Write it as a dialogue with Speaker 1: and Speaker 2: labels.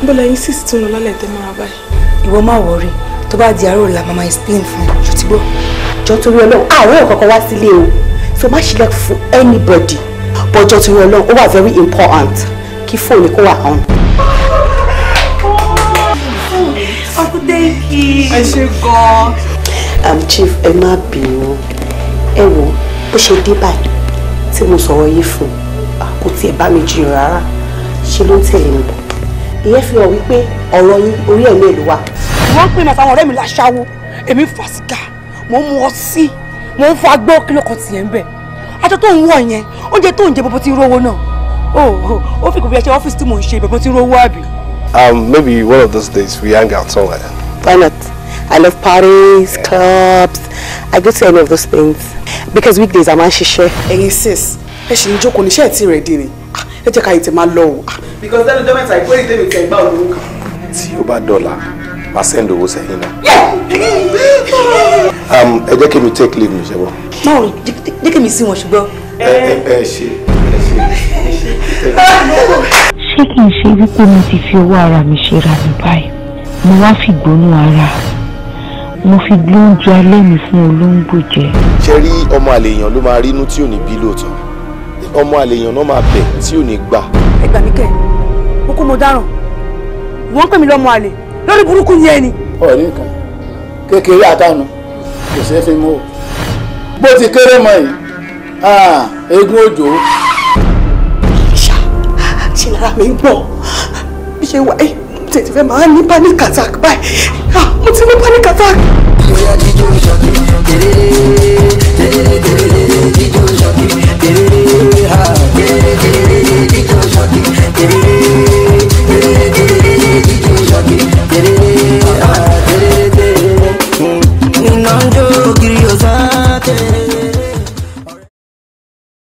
Speaker 1: níbo lẹ́yìn sísì tó ń lọ lálẹ́ tẹ́ máa báyìí.
Speaker 2: ìwọ má wọrí tó bá di àárọ̀ la mama explain fún ẹ ṣùtì gbọ́ jọ torí ọlọ́run àwọn èèyàn kankan wá sílé o so má ṣílẹ̀ fún anybody but jọ torí ọlọ́run ó wà very important kí fóònù kó wà on.
Speaker 3: ọkùnrin kì í. ẹ ṣe gan-an.
Speaker 2: um, chief ẹ má bínú ẹ wo bó ṣe dé báyìí tí mo sọ̀rọ̀ yìí fún kò tiẹ̀ bá mi jiyàn rárá ṣe ló ń tẹ̀lé mi bọ̀ ìyẹn fi hàn wípé ọ̀rọ̀ yín orí ẹ̀mí ẹ̀ ló wà.
Speaker 3: wọ́n pè mí àtàwọn ọ̀rẹ́ mi láṣáwó èmi fà sìgá mò ń mu ọtí mò ń fa gbọ́ kí ló kan tiẹ̀ ń bẹ̀ aṣọ tó ń wọ̀ yẹn oúnjẹ tó ń jẹ bọ́bọ́ tí ń rówó náà ó ó fi kò bí ẹ ṣe ọ́fíìsì tí mò ń ṣe bọ́bọ́ tí ń rówó àbí.
Speaker 4: Um, maybe one of those days we hang out somewhere.
Speaker 2: Why not? I love parties, clubs. I go to any of those things. Because weekdays I'm on ṣiṣẹ́.
Speaker 5: ẹ̀yin sis ẹ ṣì ń jókòó níṣẹ́ ẹ̀ tí rẹ̀ dé ni Ah, ẹ jẹ́ ká yìí tẹ̀ máa lọ o. because lẹ́nu ọjọ́ mẹ́ta ìpínlẹ̀ tèmi tẹ̀ gbá olówó kan.
Speaker 4: Tí ó bá dọ́là, máa send owó sẹ́yìn náà. Um, ẹ jẹ́ kí mi take leave mi ṣe bọ̀.
Speaker 2: Náà jẹ́ kí mi sí wọn ṣùgbọ́n.
Speaker 4: Ẹ ẹ ẹ ṣe ẹ ṣe ẹ ṣe.
Speaker 6: ṣé kì í ṣe wípé mo ti fi owó ara mi ṣe ra mi báyìí mo wá fi gbónú ara mo fi gbóúnjẹ alẹ́ mi fún olóńgbò jẹ.
Speaker 4: Ṣé rí ọmọ àlè èèyàn ló máa rí inú tí ò ní bí lóòótọ́? Ọmọ àlè èèyàn náà máa bẹ̀ tí ò ní gbà.
Speaker 3: ẹ gbà mí kẹ́ mo kó mo dáràn wọ́n pè mí lọ́mọ àlè lórí burúkú ni ẹni.
Speaker 7: ọ̀rí nǹkan kékeré àtànù kò ṣeé fi mú o bó ti kéré mọ yìí ah, eégún òjò
Speaker 5: ṣá ṣe lára mi ń gbọ̀n bí ṣe wà ẹ́ tètè fẹ́ máa ní panic attack báyìí Ah, mo ti ní panic attack.
Speaker 8: bóyá jíjó ìjọ kìrìkìrì